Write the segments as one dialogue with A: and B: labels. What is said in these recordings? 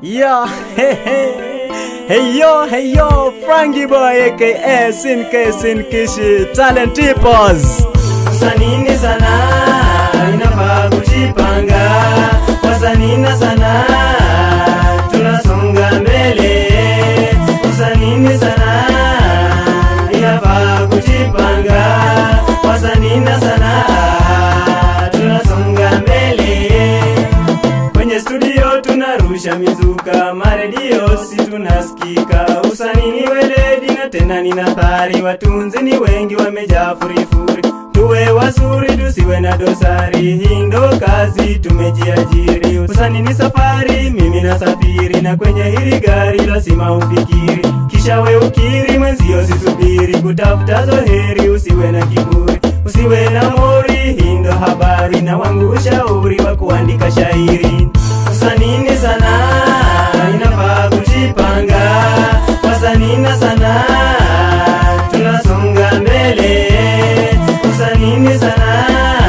A: Yeah, hey, hey. Hey yo, hey yo, Frankie Boy aka Sinke Sinkishi Talent Tipos.
B: Usanini sana inafaa kujipanga, wasanina sana tunasonga mbele. Usanini sana inafaa kujipanga, wasanina sana tunasonga mbele. Kwenye studio tunarusha mizuka, maredio si tunasikika. Usanini weledi na tena ni nathari, watunzi ni wengi wamejaa furifuri. Tuwe wazuri tusiwe na dosari, hii ndo kazi tumejiajiri. Usanini safari, mimi nasafiri, na kwenye hili gari lazima ufikiri, kisha we ukiri, mwenzio sisubiri kutafuta zoheri. Usiwe na kiburi, usiwe na mori, hii ndo habari na wangu ushauri wa kuandika shairi. Usanini sana inafaa kujipanga, wasanina sana tunasonga mbele. Usanini sana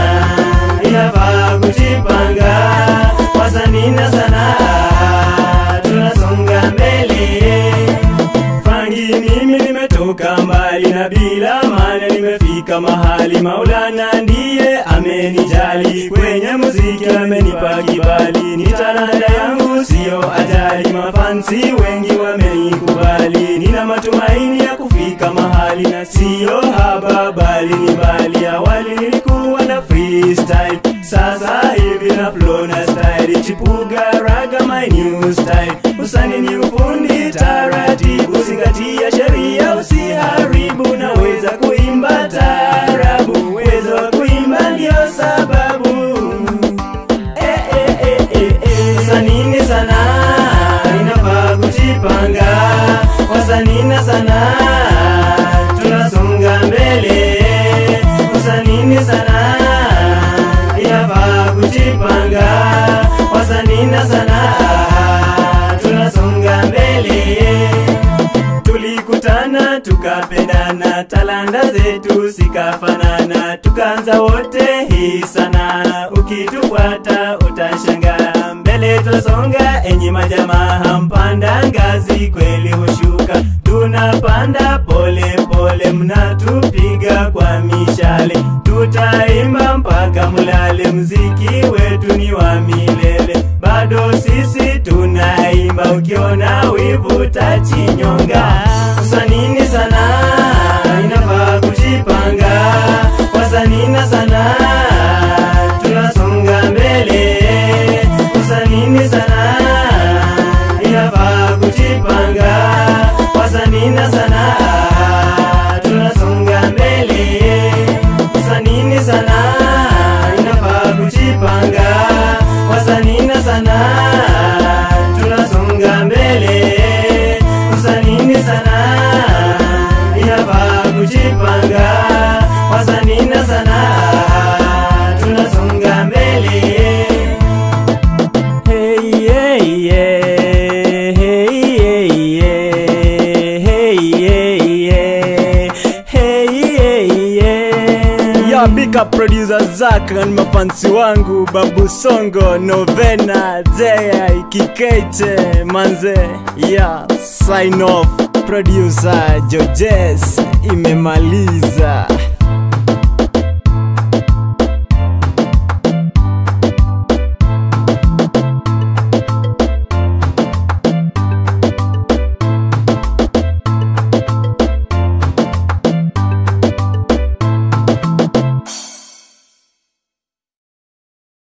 B: inafaa kujipanga, wasanina sana tunasonga mbele. Fangi mimi nimetoka mbali na bila maana nimefika mahali. Maulana ndiye amenijali, kwenye muziki amenipa kibali. Ni talanta yangu siyo ajali, mafansi wengi wamenikubali. Nina matumaini ya kufika mahali na siyo haba, bali ni mbali. Awali nilikuwa na freestyle, sasa hivi na flow na style. Chipuga raga my new style, usani ni ufundi taratibu, zingatia sheria usiharibu. Naweza kuimba taarabu, uwezo wa kuimba ndio sababu Eh, eh, eh, eh, eh. Usanini sana inafaa kujipanga, wasanina sana tunasonga mbele. Usanini sana inafaa kujipanga, wasanina sana tunasonga mbele tulikutana tukapendana, talanta zetu zikafanana, tukaanza wote hii sana. Ukitufuata utashangaa, mbele twasonga, enyi majamaa, mpanda ngazi kweli hushuka, tunapanda pole pole, mnatupiga kwa mishale, tutaimba mpaka mulale, mziki wetu ni wa milele, bado sisi tunaimba, ukiona wivu tachinyonga. Usanini sana inafaa kujipanga, wasanina sana tunasonga mbele. Usanini sana inafaa kujipanga, wasanina sana tunasonga mbele. Usanini sana inafaa kujipanga, wasanina sana tunasonga mbele. Usanini sana inafaa kujipanga, wasanina sana tunasonga mbele.
A: Hey yeah yeah, hey yeah yeah, hey yeah yeah, hey yeah yeah. Yeah, big up producer Zack na mafansi wangu Babu Songo, Novena, Jay, Kikete, Manze. Yeah, sign off. Producer Jojes imemaliza.